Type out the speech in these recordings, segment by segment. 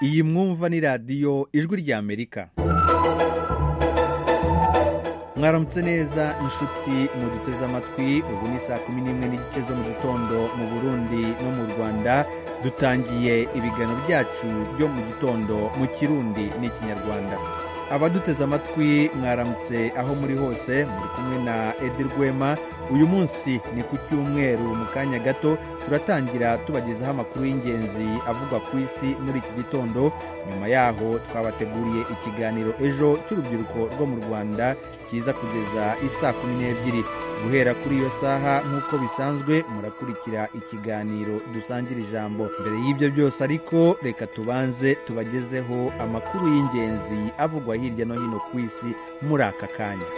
iyi mwumva ni radiyo ijwi ry'amerika mwaramutse neza inshuti muduteze amatwi ubu ni saa kumi n'imwe n'igice zo mu gitondo mu burundi no mu rwanda dutangiye ibiganiro byacu byo mu gitondo mu kirundi n'ikinyarwanda abaduteze amatwi mwaramutse aho muri hose muri kumwe na edi rwema uyu munsi ni ku cyumweru mu kanya gato turatangira tubagezaho amakuru y'ingenzi avugwa ku isi muri iki gitondo nyuma yaho twabateguriye ikiganiro ejo cy'urubyiruko rwo mu rwanda kiza kugeza isaa kumi n'ebyiri guhera kuri iyo saha nk'uko bisanzwe murakurikira ikiganiro dusangira ijambo mbere y'ibyo byose ariko reka tubanze tubagezeho amakuru y'ingenzi avugwa hirya no hino ku isi muri aka kanya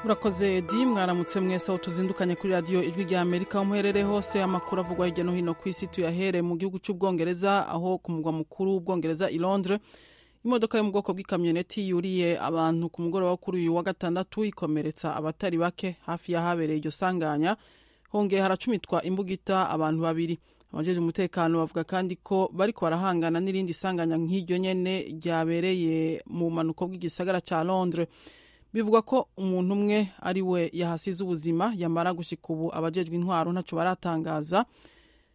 urakoze edi mwaramutse mwese aho tuzindukanye kuri radiyo ijwi rya amerika aho muherere hose amakuru avugwa hirya no hino ku isi tuyahere mu gihugu cy'ubwongereza aho ku murwa mukuru w'ubwongereza i londres imodoka yo mu bwoko bw'ikamyoneti yuriye abantu ku mugoroba wo kuri uyu wa gatandatu ikomeretsa abatari bake hafi y'ahabereye iryo sanganya hongeye haracumitwa imbugita abantu babiri abajeje umutekano bavuga kandi ko bariko barahangana n'irindi sanganya nk'iryo nyene ryabereye mu bumanuko bw'igisagara ca londres bivugwa ko umuntu umwe ari we yahasize ubuzima yamara gushika ubu abajejwe intwaro ntaco baratangaza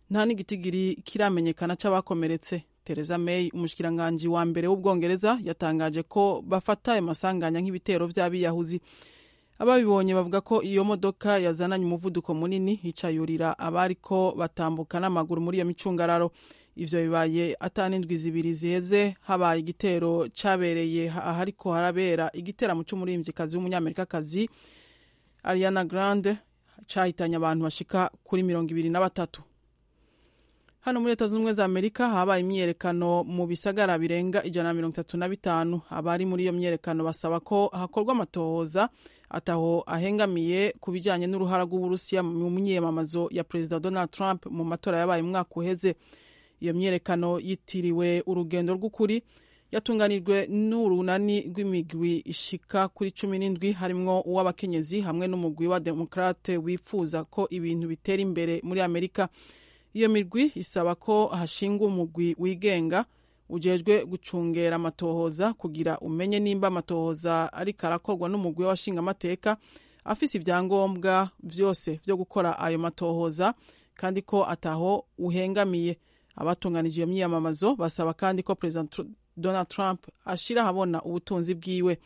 nta n'igitigiri kiramenyekana c'abakomeretse Theresa May umushikiranganji wa mbere w'ubwongereza yatangaje ko bafata ayo masanganya nk'ibitero vy'abiyahuzi ababibonye bavuga ko iyo modoka yazananye umuvuduko munini hicayurira abariko batambuka n'amaguru muri iyo micungararo ivyo bibaye atanindwi zibiri ziheze habaye igitero cabereye ahariko harabera igiteramo c'umurimvyikazi w'umunyamerikakazi ariana grande cahitanye abantu bashika kuri mirongo ibiri na batatu hano muri leta z'ubumwe za amerika habaye imyiyerekano mu bisagara birenga ijana na mirongo itatu na bitanu abari muri iyo myiyerekano basaba ko hakorwa amatohoza ataho ahengamiye ku bijyanye n'uruhara rw'uburusiya mu myiyamamazo ya perezida donald trump mu matora yabaye umwaka uheze iyo myiyerekano yitiriwe urugendo rw'ukuri yatunganijwe n'urunani rw'imigwi ishika kuri cumi n'indwi harimwo uw'abakenyezi hamwe n'umugwi wa demokrate wifuza ko ibintu bitera imbere muri amerika iyo migwi isaba ko hashingwa umugwi wigenga ujejwe gucungera amatohoza kugira umenye nimba amatohoza ariko arakorwa n'umugwi w'abashinga amateka afise ibyangombwa vyose vyo gukora ayo matohoza kandi ko ataho uhengamiye abatunganije iyo myiyamamazo basaba kandi ko perezida donald trump ashira ahabona ubutunzi bwiwe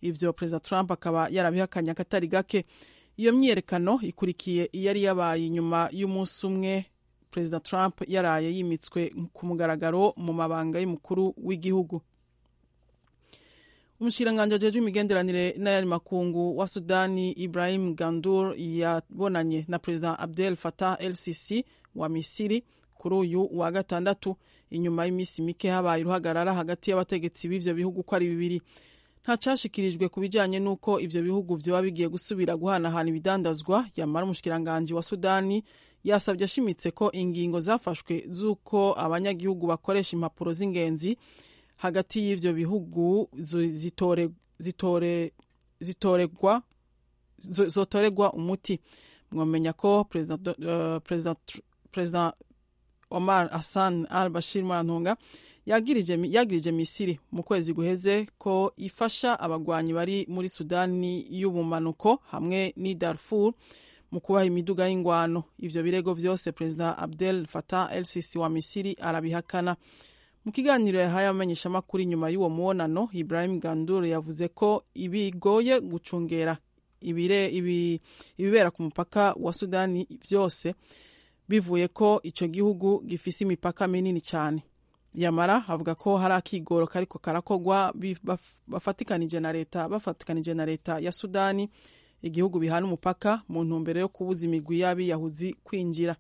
ivyo perezida trump akaba yarabihakanye akatari gake iyo myiyerekano ikurikiye iyari yabaye inyuma y'umunsi umwe perezida trump yaraye yimitswe ku mugaragaro mu mabanga y'umukuru w'igihugu umushyiranganje ajejwe imigenderanire n'ayari makungu wa sudani ibrahim gandur yabonanye na perezida abdel fatah el sisi wa misiri kuri uyu wa gatandatu inyuma y'iminsi mike habaye uruhagarara hagati y'abategetsi b'ivyo bihugu ko ari bibiri ntacashikirijwe ku bijyanye n'uko ivyo bihugu vyoba bigiye gusubira guhanahana ibidandazwa yamara umushikiranganji wa sudani yasabye ashimitse ko ingingo zafashwe z'uko abanyagihugu bakoresha impapuro z'ingenzi hagati y'ivyo bihugu zotoregwa umuti mwamenya ko perezida omar hassan al bashir murantunga yagirije misiri mu kwezi guheze ko ifasha abagwanyi bari muri sudani y'ubumanuko hamwe n'i darfur mu kubaha imiduga y'ingwano ivyo birego vyose perezida abdel fatah el sisi wa misiri arabihakana mu kiganiro yahaye abamenyeshamakuru inyuma y'uwo mubonano ibrahim gandur yavuze ko ibigoye gucungera ibire ibi, ibibera ku mupaka wa sudani vyose bivuye ko ico gihugu gifise imipaka minini cyane yamara avuga ko hari akigoro kariko karakogwa bafatikanije na leta bafatikanije na leta ya sudani igihugu bihana umupaka mu ntumbero yo kubuza imigwi y'abiyahuzi kwinjira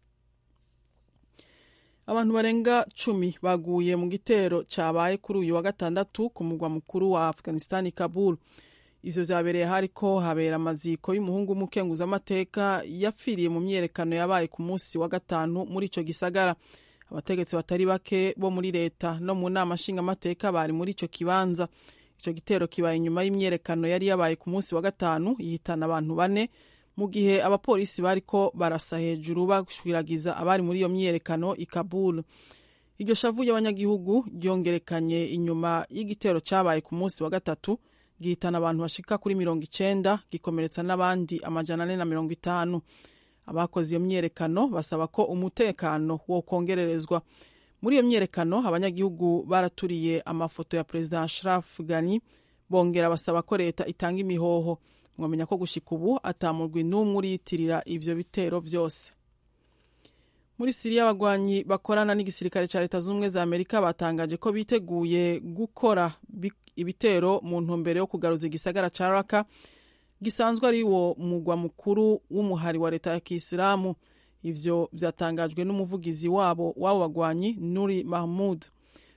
abantu barenga cumi baguye mu gitero cyabaye kuri uyu wa gatandatu ku mugwa mukuru wa afghanistan kabul ivyo vyabereye hariko habera amaziko y'umuhungu w'umukenguzamateka yapfiriye mu myiyerekano yabaye ku munsi wa gatanu muri ico gisagara abategetsi batari bake bo muri leta no mu nama nshingamateka bari muri ico kibanza icyo gitero kibaye inyuma y'imyiyerekano yari yabaye ku munsi wa gatanu yihitana abantu bane mu gihe abapolisi bariko barasa hejuru bashwiragiza abari muri iyo myiyerekano i kabul iryo shavu y'abanyagihugu ryongerekanye inyuma y'igitero cyabaye ku munsi wa gatatu gihitana abantu bashika kuri mirongo icenda gikomeretsa n'abandi amajana ane na mirongo itanu abakoze iyo myiyerekano basaba ko umutekano wokongererezwa muri iyo myiyerekano abanyagihugu baraturiye amafoto ya perezida ashraf gani bongera basaba ko leta itanga imihoho mwamenya ko gushika ubu atamurwi n'umwe uriyitirira ivyo bitero vyose muri siriya abagwanyi bakorana n'igisirikare cya leta z'ubumwe za amerika batangaje ko biteguye gukora ibitero mu ntumbero yo kugaruza igisagara ca raka gisanzwe ari wo mugwa mukuru w'umuhari wa leta ya kisilamu ivyo vyatangajwe n'umuvugizi wabo w'abo bagwanyi nuri mahmud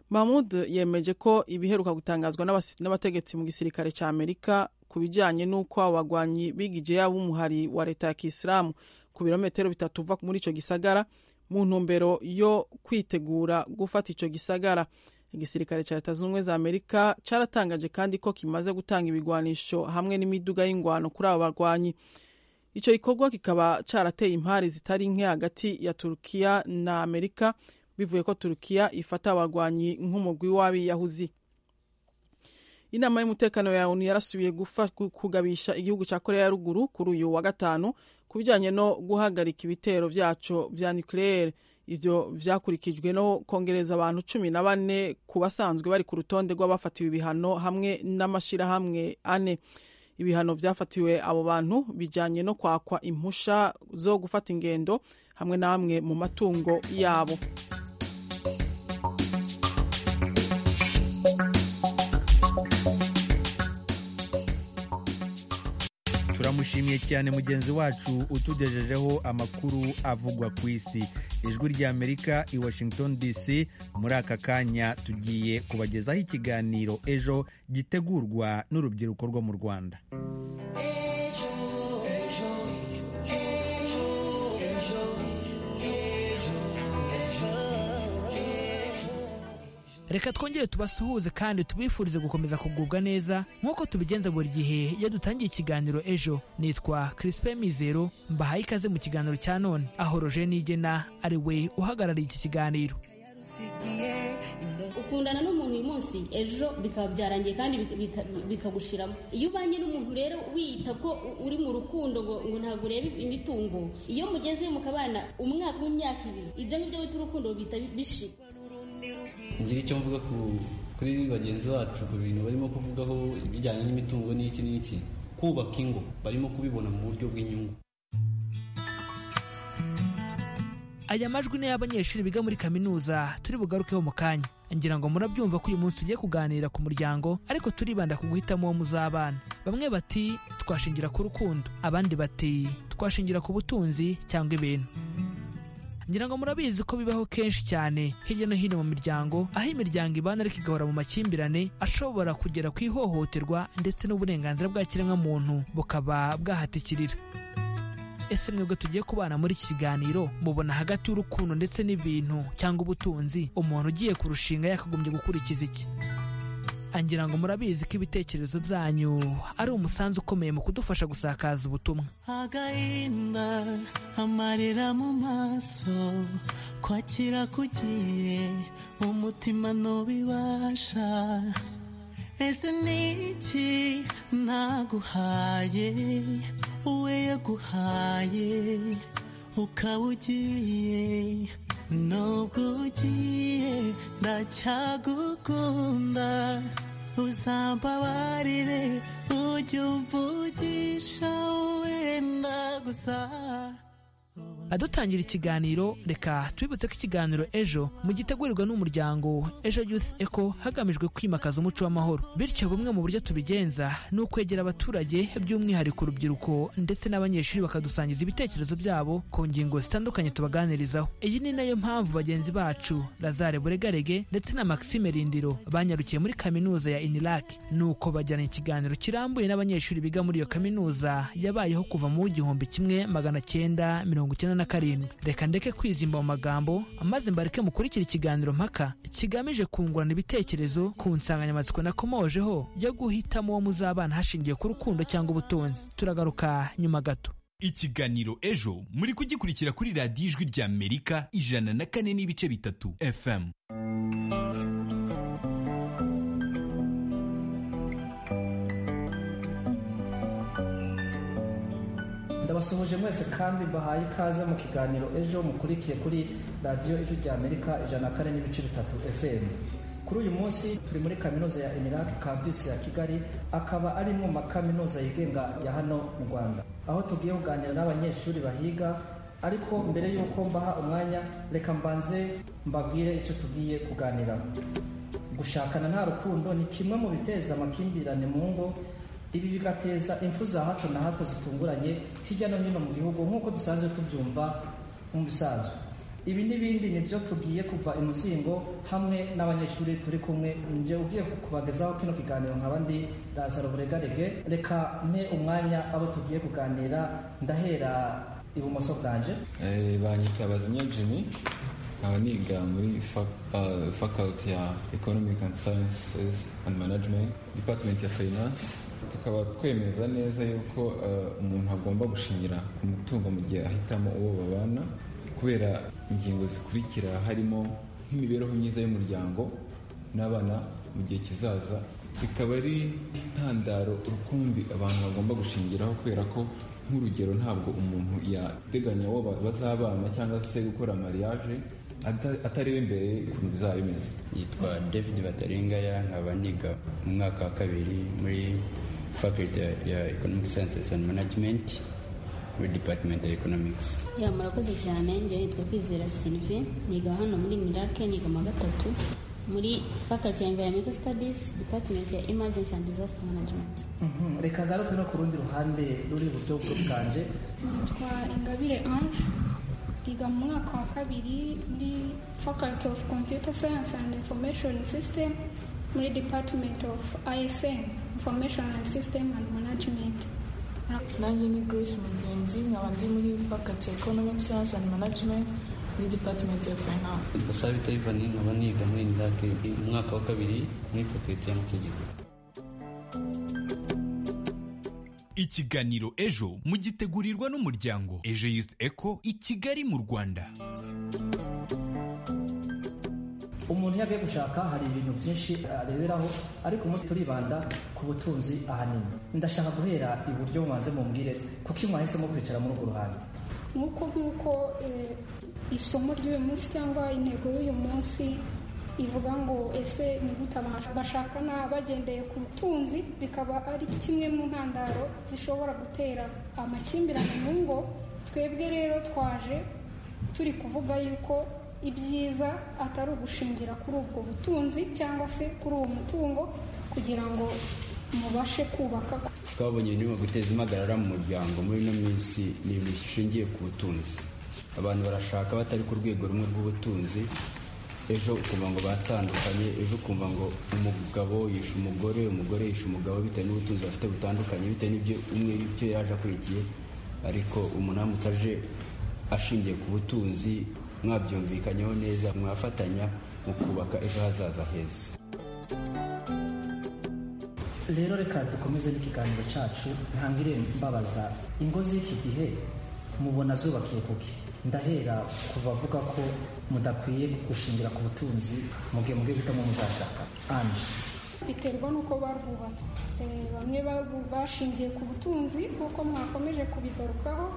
mahmud yemeje ko ibiheruka gutangazwa n'abategetsi mu gisirikare ca amerika ku bijanye n'uko abo bagwanyi bigije yabo umuhari wa leta ya kisilamu ku birometero bitatu uva muri ico gisagara mu ntumbero yo kwitegura gufata ico gisagara igisirikare ca leta z'ubumwe za amerika caratangaje kandi ko kimaze gutanga ibigwanisho hamwe n'imiduga y'ingwano kuri abo bagwanyi ico gikorwa kikaba carateye impari zitari nke hagati ya turukiya na amerika bivuye ko turukiya ifata abagwanyi nk'umugwi w'abiyahuzi inama y'umutekano ya onu yarasubiye kugabisha igihugu cya korea ya ruguru kuri uyu wa gatanu ku bijyanye no guhagarika ibitero byacu vya nucleaire ivyo vyakurikijwe no kongereza abantu cumi na bane ku basanzwe bari ku rutonde rw'abafatiwe ibihano hamwe n'amashirahamwe ane ibihano vyafatiwe abo bantu bijanye no kwakwa impusha zo gufata ingendo hamwe na hamwe mu matungo yabo turamushimiye cyane mugenzi wacu utugejejeho amakuru avugwa ku isi ijwi ry'amerika i washington dc muri aka kanya tugiye kubagezaho ikiganiro ejo gitegurwa n'urubyiruko rwo mu rwanda reka twongere tubasuhuze kandi tubifurize gukomeza kugubwa neza nk'uko tubigenza buri gihe iyo dutangiye ikiganiro ejo nitwa Crispe Mizero mbahaye ikaze mu kiganiro cya none aho Roger Nigena ari we uhagarariye iki kiganiro ukundana n'umuntu uyu munsi ejo bikaba byarangiye kandi bikagushiramo iyo ubanye n'umuntu rero wiyita ko uri mu rukundo ngo ngo ntabwo urebe imitungo iyo mugeze mukabana umwaka w'imyaka ibiri ibyo ngibyo wita urukundo bita bishira ngira icyo mvuga kuri bagenzi bacu ku bintu barimo kuvugaho ibijyanye n'imitungo n'iki n'iki kubaka ingo barimo kubibona mu buryo bw'inyungu aya majwi ni y'abanyeshuri biga muri kaminuza turi bugarukeho mu kanya ngira ngo murabyumva ko uyu munsi tugiye kuganira ku muryango ariko turibanda ku guhitamo uwo muzabana bamwe bati twashingira ku rukundo abandi bati twashingira ku butunzi cyangwa ibintu ngira ngo murabizi ko bibaho kenshi cyane hirya no hino mu miryango aho imiryango ibana ariko igahora mu makimbirane ashobora kugera ku ihohoterwa ndetse n'uburenganzira bwa kiremwamuntu bukaba bwahatikirira ese mwebwe tugiye kubana muri iki kiganiro mubona hagati y'urukundo ndetse n'ibintu cyangwa ubutunzi umuntu ugiye kurushinga yakagombye gukurikiza iki angira ngo murabizi ko ibitekerezo byanyu ari umusanzu ukomeye mu kudufasha gusakaza ubutumwa agahinda amarira mu maso kwakira kugiye umutima ntubibasha ese niki naguhaye uwe yaguhaye ukaba ugiye nubwo ugiye ndacyagukunda uzambabarire ujye umvugisha wenda gusa adutangira ikiganiro reka twibutse ko ikiganiro ejo mu gitegurirwa n'umuryango ejo youth eco hagamijwe kwimakaza umuco w'amahoro bityo bumwe mu buryo tubigenza ni ukwegera abaturage by'umwihariko urubyiruko ndetse n'abanyeshuri bakadusangiza ibitekerezo byabo ku ngingo zitandukanye tubaganirizaho iyi ni nayo mpamvu bagenzi bacu lazare buregarege ndetse na maxime rindiro banyarukiye muri kaminuza ya iniraki nuko bajyana ikiganiro kirambuye n'abanyeshuri biga muri iyo kaminuza yabayeho kuva mu w'igihumbi kimwe magana cyenda mirongo icyenda na karindwi reka ndeke kwizimba mu magambo maze mbareke mukurikira ikiganiro mpaka kigamije kungurana ibitekerezo ku nsanganyamatsiko nakomojeho yo guhitamo uwo muzabana hashingiye ku rukundo cyangwa ubutunzi turagaruka nyuma gato ikiganiro ejo muri kugikurikira kuri radiyo ijwi rya amerika ijana na kane n'ibice bitatu fm ndabasuhuje mwese kandi mbahaye ikaze mu kiganiro ejo mukurikiye kuri radiyo ijwi rya amerika ijana na kane n'ibice bitatu fm kuri uyu munsi turi muri kaminuza ya emirake kampisi ya kigali akaba ari mu makaminuza yigenga ya hano mu rwanda aho tugiye kuganira n'abanyeshuri bahiga ariko mbere y'uko mbaha umwanya reka mbanze mbabwire icyo tugiye kuganiraho gushakana nta rukundo ni kimwe mu biteza amakimbirane mu ngo ibi bigateza impfu za hato na hato zitunguranye hirya no hino mu gihugu nk'uko dusanzwe tubyumva mu bisanzwe ibi n'ibindi ni byo tugiye kuva imuzingo hamwe n'abanyeshuri turi kumwe njye ugiye kubagezaho kino kiganiro nkaba ndi razaro buregarege reka mpe umwanya abo tugiye kuganira ndahera ibumoso bwanje banyita bazimya jimmy nkaba niga muri fac- ah, faculty ya economic and sciences and management department ya finance tukaba twemeza neza yuko ah, umuntu agomba gushingira ku mutungo mu gihe ahitamo uwo babana kubera ingingo zikurikira harimo nk'imibereho myiza y'umuryango n'abana mu gihe kizaza bikaba ari intandaro rukumbi abantu bagomba gushingiraho kubera ko nk'urugero ntabwo umuntu yateganya uwo ba- bazabana cyangwa se gukora mariage ata- atareba imbere ukuntu bizaba bimeze yitwa david batarengaya nkaba niga mu mwaka wa kabiri muri faculty ya economic sciences and management muri department ya economics ya murakoze cyane njye nitwa kwizera sylvie niga hano muri mirake niga mu wa gatatu muri faculty ya environmental studies department ya emergency and disaster management Mhm, reka ngaruke no ku rundi ruhande ruri iburyo bwanjye Nitwa Ingabire Ange niga mu mwaka wa kabiri muri Faculty of Computer Science and Information System muri Department of ISM Information and System and Management. nanjye ni grace mugenzi nkaba ndi muri faculty ya economic science and management muri department ya finance gasabita ivani nkaba niga muri indake mu mwaka wa kabiri muri fakulti y'amategeko ikiganiro ejo mugitegurirwa n'umuryango ejo youth eco i kigali mu rwanda umuntu iyo agiye gushaka hari ibintu byinshi areberaho ariko umunsi turibanda ku butunzi ahanini ndashaka guhera iburyo mubanze mumbwire kuko mwahisemo kwicara muri urwo ruhande nk'uko nk'uko eh, isomo ry'uyu munsi cyangwa intego y'uyu munsi ivuga ngo ese nigute abantu bashakana bagendeye ku butunzi bikaba ari kimwe mu ntandaro zishobora gutera amakimbirane mu ngo twebwe rero twaje turi kuvuga yuko ibyiza atari ugushingira kuri ubwo butunzi cyangwa se kuri uwo mutungo kugira ngo mubashe kubaka twabonye ibirimo guteza impagarara mu muryango muri ino minsi ni ibintu bishingiye ku butunzi abantu barashaka batari ku rwego rumwe rw'ubutunzi ejo ukumva ngo batandukanye ejo ukumva ngo umugabo yishe umugore umugore yishe umugabo bitewe n'ubutunzi bafite butandukanye bitewe n'ibyo umwe ibyo yaje akurikiye ariko umuntu aramutse aje ashingiye ku butunzi mwabyumvikanyeho neza mwafatanya mu kubaka ejo hazaza heza rero reka dukomeze n'ikiganiro cyacu ntangire mbabaza ingo z'iki gihe mubona zubakiye kuki ndahera kuva avuga ko mudakwiye gushingira ku butunzi muge muge guhitamo muzashaka anje biterwa n'uko barwubatse Eh, bamwe barwu- bashingiye ku butunzi nk'uko mwakomeje kubigarukaho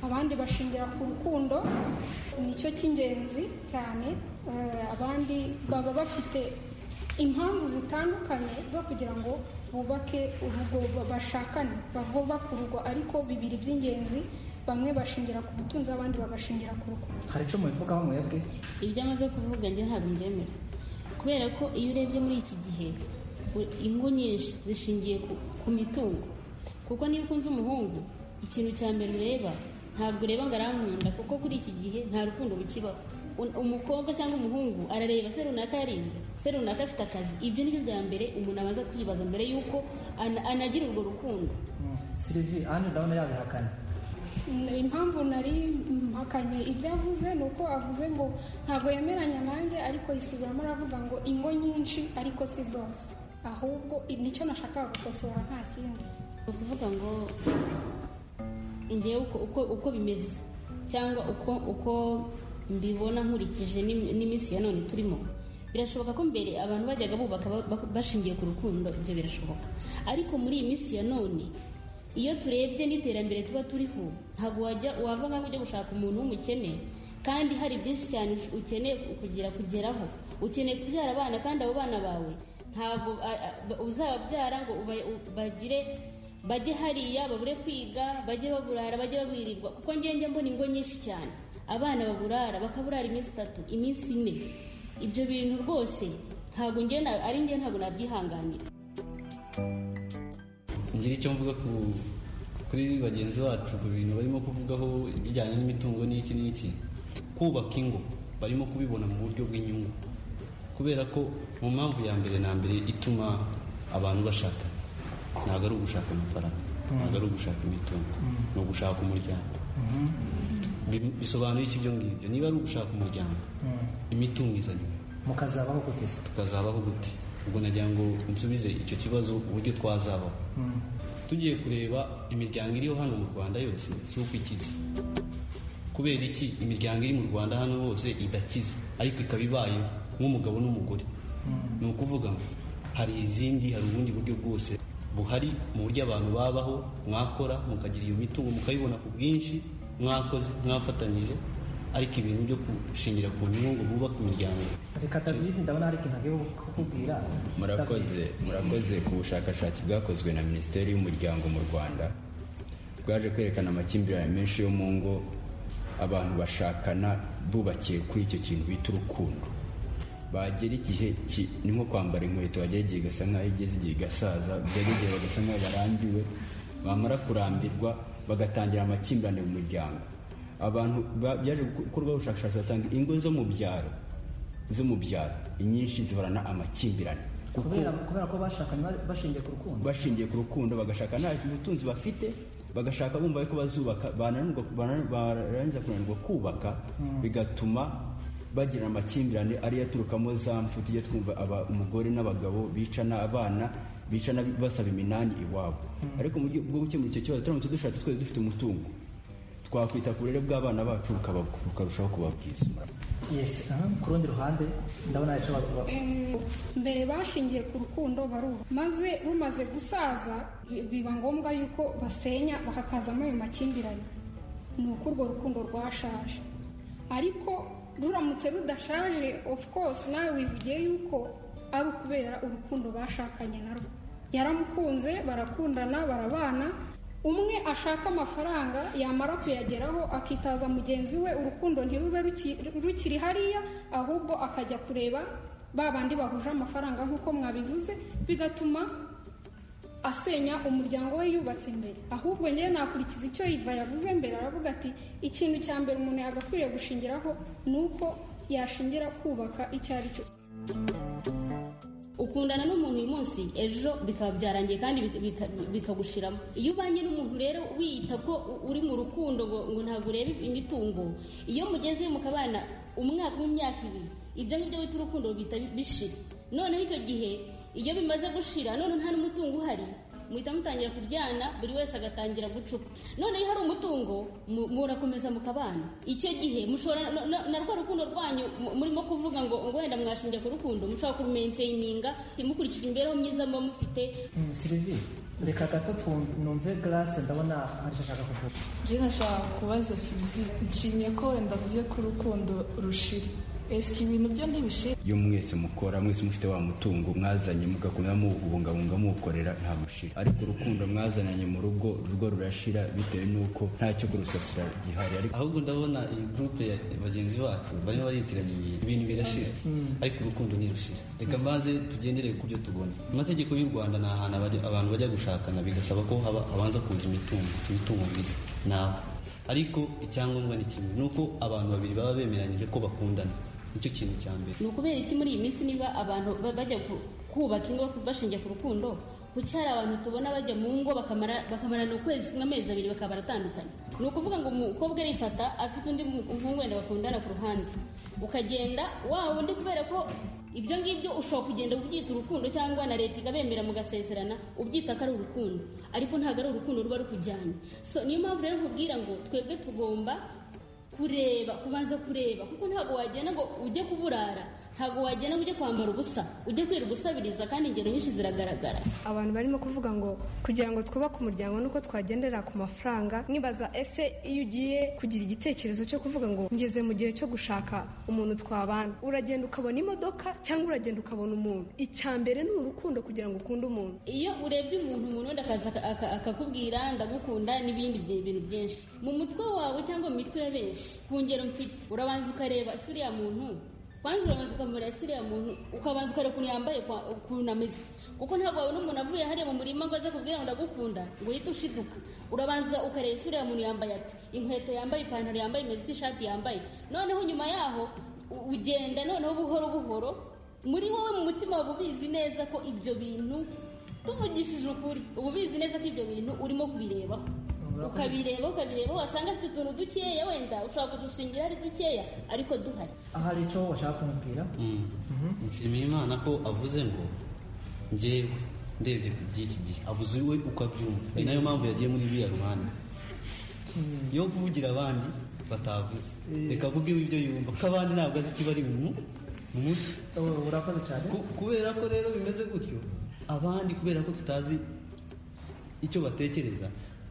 abandi bashingira ku rukundo nicyo cy'ingenzi cyane Eh, abandi baba bafite impamvu zitandukanye zo kugira ngo bubake urugo ba- bashakane bubake urugo ariko bibiri by'ingenzi bamwe bashingira ku butunzi abandi bagashingira ku rukundo hari icyo mubivugaho mwebwe ibyo amaze kuvuga njye ntabwo mbyemera kubera ko iyo urebye muri iki gihe u- ingo nyinshi zishingiye ku, ku mitungo kuko niba ukunze umuhungu ikintu cya mbere ureba ntabwo ureba ngo arankunda kuko kuri iki gihe nta rukundo rukibaho Un- umukobwa cyangwa umuhungu arareba se runaka yarize se runaka afite akazi ibyo ni byo bya mbere umuntu abanza kwibaza mbere y'uko ana- anagira urwo rukundo sirivi anje ndabona yabihakana Mm, impamvu nari mpakanye ibyo avuze ni uko avuze ngo ntabwo yemeranya nanjye ariko yisubiramo aravuga ngo ingo nyinshi ariko si zose ahubwo nicyo nashakaga gukosora nta kindi ni ukuvuga ngo ngewe uko bimeze cyangwa uko mbibona nkurikije n'iminsi ya none turimo birashoboka ko mbere abantu bajyaga bubaka bashingiye ku rukundo ibyo birashoboka ariko muri iyi minsi ya none iyo turebye n'iterambere tuba turiho ntabwo wajya wava nk'aho ujya gushaka umuntu w'umukene kandi hari byinshi cyane ukeneye kugira kugeraho ukeneye kubyara abana kandi abo bana bawe ntabwo uzababyara ngo bagire bajye hariya babure kwiga bajye baburara bajye babwirirwa kuko ngende mbona ingo nyinshi cyane abana baburara bakaburara iminsi itatu iminsi ine ibyo bintu rwose ntabwo ari nge ntabwo nabyihanganira ngira icyo mvuga kuri bagenzi bacu ku bintu barimo kuvugaho ibijyanye n'imitungo n'iki n'iki kubaka ingo barimo kubibona mu buryo bw'inyungu kubera ko mu mpamvu ya mbere na mbere ituma abantu bashaka ntabwo ari ugushaka amafaranga ntabwo ari ugushaka imitungo ni ugushaka umuryango bisobanuye iki ibyo ngibyo niba ari ugushaka umuryango imitungo izanyuma mukazabaho gute tukazabaho gute ubwo nagira ngo nsubize icyo kibazo uburyo twazabaho tugiye kureba imiryango iriho hano mu rwanda yose si uko ikize kubera iki imiryango iri mu rwanda hano hose idakize ariko ikaba ibaye nk'umugabo n'umugore ni ukuvuga ngo hari izindi hari ubundi buryo bwose buhari mu buryo abantu babaho mwakora mukagira iyo mitungo mukayibona ku bwinshi mwakoze mwafatanyije ariko ibintu byo gushingira ku nyungu bubaka imiryango reka tabirinde ndabona hari ikintu agiye kukubwira murakoze murakoze ku bushakashatsi bwakozwe na minisiteri y'umuryango mu rwanda bwaje kwerekana amakimbirane menshi yo mu ngo abantu bashakana bubakiye kuri icyo kintu bita urukundo bagera igihe ni nko kwambara inkweto bagera igihe gasa nkaho igeze igihe igasaza bagera igihe bagasa nkaho barambiwe bamara kurambirwa bagatangira amakimbirane mu muryango abantu byaje gukorwaho ubushakashatsi basanga ingo zo mu byaro zo mu byaro inyinshi zihorana amakimbirane kubera ko bashakanye bashingiye ku rukundo bashingiye ku rukundo bagashaka nta butunzi bafite bagashaka bumva ko bazubaka barangiza kunanirwa kubaka bigatuma bagira amakimbirane ariyo aturukamo za mfu tujya twumva umugore n'abagabo bicana abana bicana basaba iminani iwabo ariko mu buryo bwo gukemura icyo kibazo turamutse dushatse twese dufite umutungo twakwita ku burere bw'abana bacu bukarushaho kuba bwiza yesi ku rundi ruhande ndabona yicaye mbere bashingiye ku rukundo baruha maze rumaze gusaza biba ngombwa yuko basenya bakakazamo ayo makimbirane ni uko urwo rukundo rwashaje ariko ruramutse rudashaje of course nawe wivugiye yuko ari ukubera urukundo bashakanye narwo yaramukunze barakundana barabana umwe ashaka amafaranga yamara kuyageraho akitaza mugenzi we urukundo ntirube rukiri hariya ahubwo akajya kureba ba bandi bahuje amafaranga nk'uko mwabivuze bigatuma asenya umuryango we yubatse imbere ahubwo ngewe nakurikiza icyo yiva yavuze mbere aravuga ati ikintu cya mbere umuntu yagakwiriye gushingiraho ni uko yashingira kubaka icyo ari cyo ukundana n'umuntu uyu munsi ejo bikaba byarangiye kandi bikagushiramo iyo ubanye n'umuntu rero wiyita ko uri mu rukundo ngo ntabwo urebe imitungo iyo mugeze mukabana umwaka w'imyaka ibiri ibyo ngibyo wita urukundo rubita bishira noneho icyo gihe iyo bimaze gushira none nta n'umutungo uhari muhita mutangira kuryana buri wese agatangira gucupa noneho iyo hari umutungo murakomeza mukabana icyo gihe mushobora na rwa rukundo rwanyu murimo kuvuga ngo wenda mwashinja ku rukundo mushobora kurumenteyininga mukurikije imibereho myiza muba mufite sirivi reka gato numve garase ndabona hari icyo ashaka kuvuga njyewe nashaka kubaza sirivi nshimye ko wenda avuze ko urukundo rushira esike ibintu byo ntibishira iyo mwese mukora mwese mufite wa mutungo mwazanye mugakunda muwubungabunga muwukorera nta mushira ariko urukundo mwazananye mu rugo urugo rurashira bitewe n'uko nta cyo kurusasira gihari ahubwo ndabona iyi gurupe ya bagenzi bacu barimo baritiranya ibintu ibintu birashira ariko urukundo ntirushira reka mbaze tugendere ku byo tubona amategeko y'u rwanda ni ahantu abantu bajya gushakana bigasaba ko habanza kuza imitungo imitungo myiza nawe ariko icyangombwa ni kimwe ni uko abantu babiri baba bemeranyije ko bakundana nicyo kintu cya mbere ni ukubera iki muri iyi minsi niba abantu bajya kubaka ingo bashingiye ku rukundo kuki hari abantu tubona bajya mu ngo bakamarana ukwezi kumwe amezi abiri bakaba baratandukanye ni ukuvuga ngo umukobwa arifata afite undi muhungu wenda bakundana ku ruhande ukagenda wa wundi kubera ko ibyo ngibyo ushobora kugenda ubyita urukundo cyangwa na leta ikabemera mugasezerana ubyita ko ari urukundo ariko ntabwo ari urukundo ruba rukujyanye so niyo mpamvu rero nkubwira ngo twebwe tugomba kureba kubanza kureba kuko ntabwo wagenda ngo ujye kuburara ntabwo wagenda ngo ujye kwambara ubusa ujye kwira ubusabiriza kandi ingero nyinshi ziragaragara abantu barimo kuvuga ngo kugira ngo twubake umuryango nuko twagendera ku mafaranga nibaza ese iyo ugiye kugira igitekerezo cyo kuvuga ngo ngeze mu gihe cyo gushaka umuntu twabana uragenda ukabona imodoka cyangwa uragenda ukabona umuntu icya mbere ni urukundo kugira ngo ukunde umuntu iyo urebye umuntu umuntu wenda akaza aka- aka- akakubwira ndagukunda n'ibindi bye- bintu byinshi mu mutwe wawe cyangwa mu mitwe ya benshi ku ngero mfite urabanza ukareba ese uriya muntu kwanza urabanza ukamureba ese uriya muntu ukabanza ukareba ukuntu yambaye kwa- ukuntu ameze kuko ntabwo wabona umuntu avuye hariya mu murima ngo aze kubwira ngo ndagukunda ngo uhite ushiduka urabanza ukareba ese uriya muntu yambaye ati inkweto yambaye ipantaro yambaye imeze ite ishati yambaye noneho nyuma yaho u- ugenda noneho buhoro buhoro muri wowe mu mutima waba ubizi neza ko ibyo bintu tuvugishije ukuri uba ubizi neza ko ibyo bintu urimo kubirebaho ukabireba ukabireba wasanga afite utuntu dukeya wenda ushobora kudushingira ari dukeya ariko duhari ahari icyo bashaka kumubwira nshimiye imana ko avuze ngo ngewe ndebye ku by'iki gihe avuze we ukabyumva ni nayo mpamvu yagiye muri biriya ruhande yo kuvugira abandi batavuze reka avuge iwe ibyo yumva ko abandi ntabwo azi ikiba ari mu mu mutwe urakoze cyane kubera ko rero bimeze gutyo abandi kubera ko tutazi icyo batekereza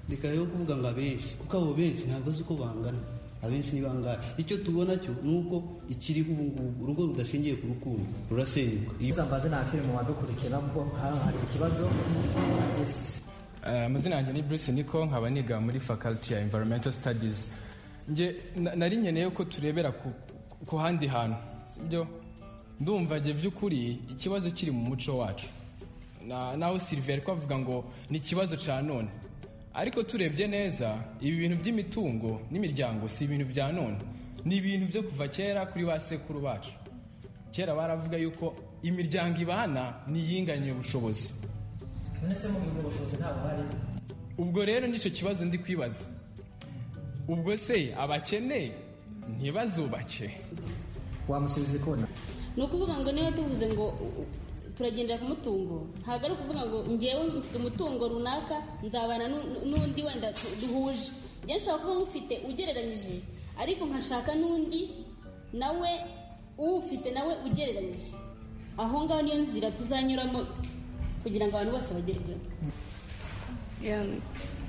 reka rero kuvuga ngo abenshi kuko abo benshi ntabwo azi uko bangana abenshi ni bangahe icyo tubona cyo ni uko ikiriho ubu ngubu urugo rudashingiye ku rukundo rurasenyuka iza mbaze ntakiri mu badukurikira kuko hano hari ikibazo ese Eh, amazina yanjye ni bruce niko nkaba niga muri faculty ya environmental studies nge na- nari nkeneye ko turebera ku, ku- ku handi hantu sibyo ndumva nge by'ukuri ikibazo kiri mu muco wacu Na- naho silver ko avuga ngo ni ikibazo cya none ariko turebye neza ibi bintu by'imitungo n'imiryango si ibintu bya none ni ibintu byo kuva kera kuri ba sekuru bacu kera baravuga yuko imiryango ibana ni iyinganye ubushobozi none se mu bintu ubushobozi ntabwo hari ubwo rero nicyo kibazo ndi kwibaza ubwo se abakene ntibazubake wamusubiza ikona ni ukuvuga ngo niba tuvuze ngo u- u- turagendera ku mutungo ntabwo ari ukuvuga ngo ngewe mfite umutungo runaka nzabana nu- nu- n'undi wenda tu- duhuje njye nshobora kuba mufite ugereranyije ariko nkashaka n'undi nawe uwufite nawe ugereranyije aho ngaho niyo nzira tuzanyuramo kugira ngo abantu bose bagerweho Ya,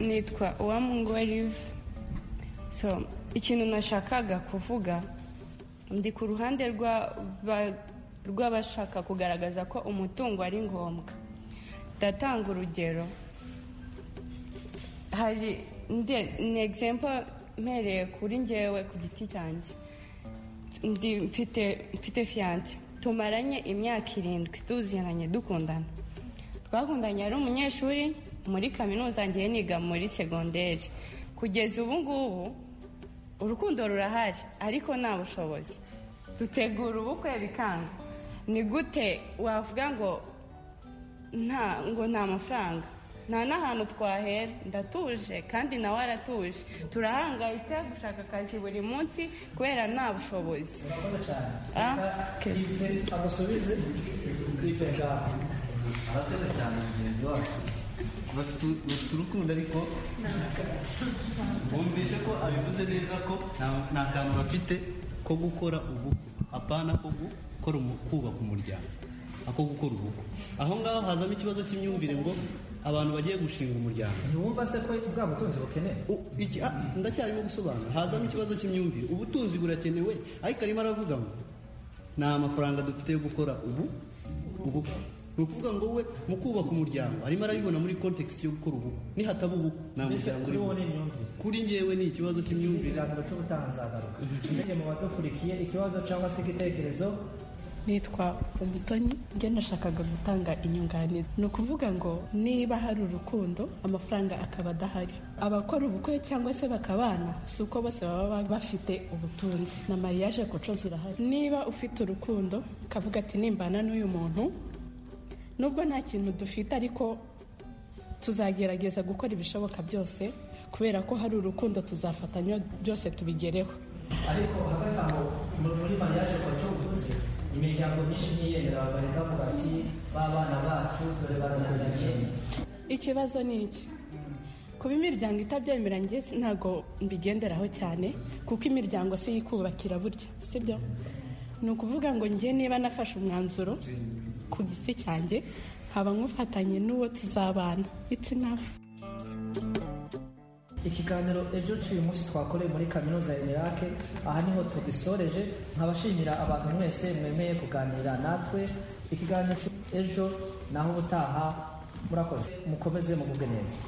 nitwa uwamungwa live so ikintu nashakaga kuvuga ndi ku ruhande rwa- ba- rw'abashaka kugaragaza ko umutungo ari ngombwa ndatanga urugero hari nde- ni egizempo mpereye kuri ngewe ku giti cyanjye Ndi- mfite mfite fiyanse tumaranye imyaka irindwi tuziranye dukundana twakundanye ari umunyeshuri muri kaminuza ngiye niga muri segonderi kugeza ubu ngubu urukundo rurahari ariko nta bushobozi dutegura ubukwe bikanga ni gute wavuga ngo nta ngo nta mafaranga nta n'ahantu twahera ndatuje kandi nawe aratuje turahangayitse gushaka akazi buri munsi kubera nta bushobozi Ah, amusubize ibega abakoze cyane mugenzi wacu bafite bafite urukundo ariko bumvise ko abivuze neza ko nta- nta kantu bafite ko gukora ubukwe apana ko gukora umu- kubaka umuryango ako gukora ubukwe aho ngaho hazamo ikibazo cy'imyumvire ngo abantu bagiye gushinga umuryango ntiwumva se ko bwa butunzi bukenewe U- iki- ah, ndacyarimo gusobanura hazamo ikibazo cy'imyumvire ubutunzi burakenewe ariko arimo aravuga ngo nta mafaranga dufite yo gukora ubu ubukwe ni ukuvuga ngo we mu kubaka umuryango arimo arabibona muri kontekisi yo gukora ubukwe nihataba ubukwe nta mbese muryango kuri urimo wowe ni imyumvire kuri njyewe ni ikibazo cy'imyumvire ikiganiro cy'ubutaha nzagaruka ndege mu badukurikiye ikibazo cyangwa se igitekerezo nitwa umutoni njye nashakaga gutanga inyunganizi ni ukuvuga ngo niba hari urukundo amafaranga akaba adahari abakora ubukwe cyangwa se bakabana si uko bose baba bafite ubutunzi na mariage koco zirahari niba ufite urukundo ukavuga ati nimbana n'uyu muntu nubwo nta kintu dufite ariko tuzagerageza gukora ibishoboka byose kubera ko hari urukundo tuzafatanya byose tubigereho ariko hagati aho muri mariage kwa cyo uvuze ni imiryango myinshi ntiyemera bareka bavuga ati ba bana bacu dore baranyandanye ikibazo ni iki kuba imiryango itabyemera njye si- ntabwo mbigenderaho cyane kuko imiryango si yo ikubakira burya sibyo ni ukuvuga ngo njye niba nafashe umwanzuro ku giti cyanjye nkaba nkufatanye n'uwo tuzabana it's enough ikiganiro ejo cy'uyu munsi twakoreye muri kaminuza ya irake aha niho tugisoreje nkabashimira abantu mwese mwemeye kuganira natwe ikiganiro ejo naho ubutaha murakoze mukomeze mugubwe neza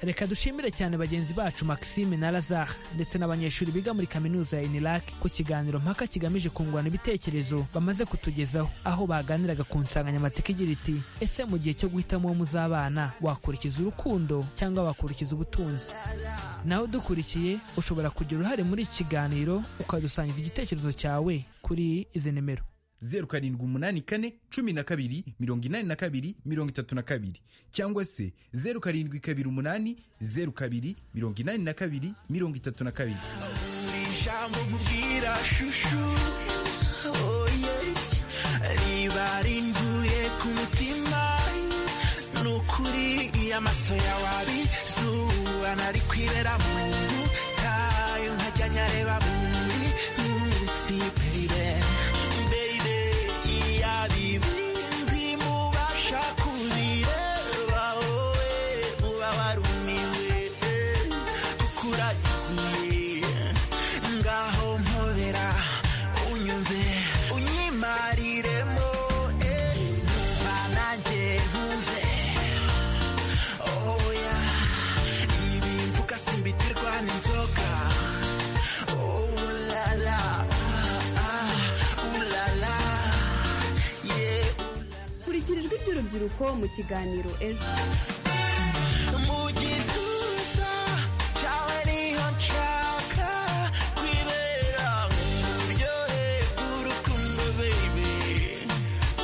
reka dushimire cyane bagenzi bacu maxime na lazare ndetse n'abanyeshuri biga muri kaminuza ya inirak ku kiganiro mpaka kigamije kungurana ibitekerezo bamaze kutugezaho aho baganiraga ku nsanganyamatsiko igira iti ese mu gihe cyo guhitamo uwo muzabana wakurikiza urukundo cyangwa wakurikiza ubutunzi nawe dukurikiye ushobora kugira uruhare muri iki kiganiro ukadusangiza igitekerezo cyawe kuri izi nimero zeru karindwi umunani kane cumi na kabiri mirongo inani na kabiri mirongo itatu na kabiri cyangwa se zeru karindwi kabiri umunani zeru kabiri mirongo inani na kabiri mirongo itatu na kabiri buri jambo nkubwira shushu oh yes riba rinzuye ku mutima ni ukuri amaso yawe abizuba nari kwibera mu butayu nkajya nyareba muri munsi baby baby iya bibindi mubasha kubireba wowe uba warumiwe kuko uragiye ngaho mpobera unyumve unyimariremo eh, numva nanjye nkuze oya ibi mvuga simbitirwa n'inzoga Oh, la, la, ah, ah, ooh, la, la, yeah, kurikira ijwi ry'urubyiruko mu kiganiro ejo mu gituza cyawe niho nshaka kwibera uburyohe bw'urukundo baby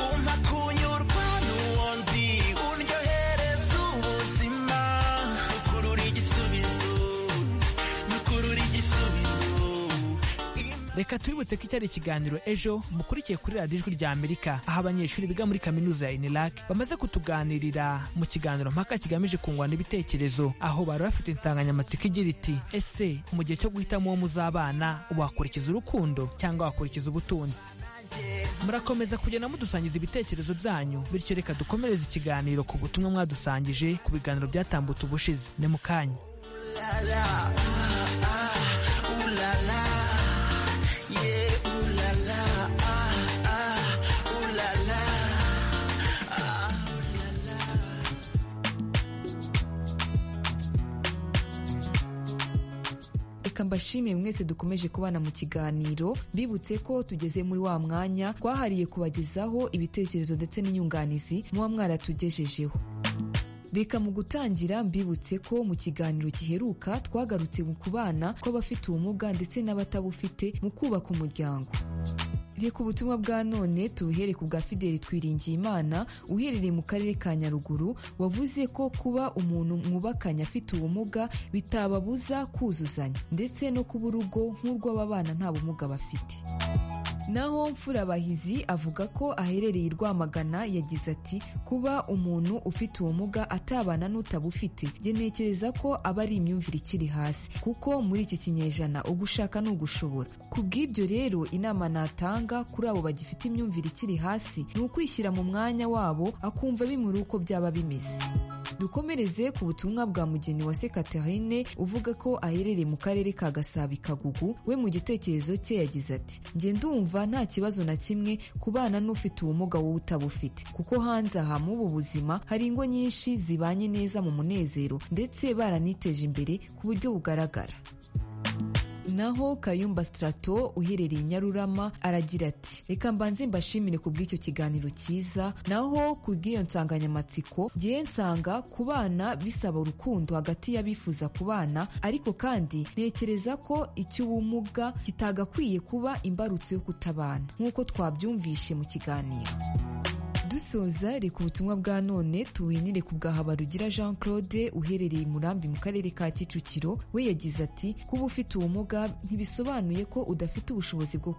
umpa kunyurwa n'uwo ndi undyohereza ubuzima ukurura igisubizo ukurura igisubizo reka tubibutse ko iki ari ikiganiro ejo mukurikiye kuri radiyo ijwi rya amerika aho abanyeshuri biga muri kaminuza ya inirak bamaze kutuganirira mu kiganiro mpaka kigamije kungurana ibitekerezo aho bari bafite insanganyamatsiko igira iti ese mu gihe cyo guhitamo uwo muzabana wakurikiza urukundo cyangwa wakurikiza ubutunzi murakomeza kugenda mudusangiza ibitekerezo byanyu bityo reka dukomereze ikiganiro ku butumwa mwadusangije ku biganiro byatambutse ubushize ni mu kanya reka mbashimire mwese dukomeje kubana mu kiganiro bibutse ko tugeze muri wa mwanya twahariye kubagezaho ibitekerezo ndetse n'inyunganizi muba mwaratugejejeho reka mu gutangira mbibutse ko mu kiganiro giheruka twagarutse mu kubana kw'abafite ubumuga ndetse n'abatabufite mu kubaka umuryango reka ubutumwa bwa none tubuhere ku bwa fideli twiringiye imana uherereye mu karere ka nyaruguru wavuze ko kuba umuntu mwubakanye afite ubumuga bitababuza kuzuzanya ndetse no kuba urugo nk'urw'ababana nta bumuga bafite naho mfurabahizi avuga ko aherereye i rwamagana yagize ati kuba umuntu ufite ubumuga atabana n'utabufite njye ntekereza ko aba ari imyumvire ikiri hasi kuko muri iki kinyejana ugushaka ni ugushobora ku bw'ibyo rero inama natanga kuri abo bagifite imyumvire ikiri hasi ni ukwishyira mu mwanya wabo akumva bimuri uko byaba bimeze dukomereze ku butumwa bwa mugeni wa Katarine uvuga ko aherereye mu karere ka Gasabi Kagugu we mu gitekerezo cye yagize ati njye ndumva nta kibazo na kimwe kubana n'ufite ubumuga wowe utabufite kuko hanze aha muri ubu buzima hari ingo nyinshi zibanye neza mu munezero ndetse baraniteje imbere ku buryo bugaragara naho kayumba sitarato uherereye i nyarurama aragira ati reka mbanze mbashimire ku bw'icyo kiganiro cyiza naho ku bw'iyo nsanganyamatsiko ngiye nsanga kubana bisaba urukundo hagati y'abifuza kubana ariko kandi ntekereza ko icy'ubumuga kitagakwiye kuba imbarutso yo kutabana nk'uko twabyumvishe mu kiganiro dusoza reka ubutumwa bwa none tuwinire ku bwa habarugira jean claude uherereye i murambi mu karere ka kicukiro we yagize ati kuba ufite ubumuga ntibisobanuye ko udafite ubushobozi bwo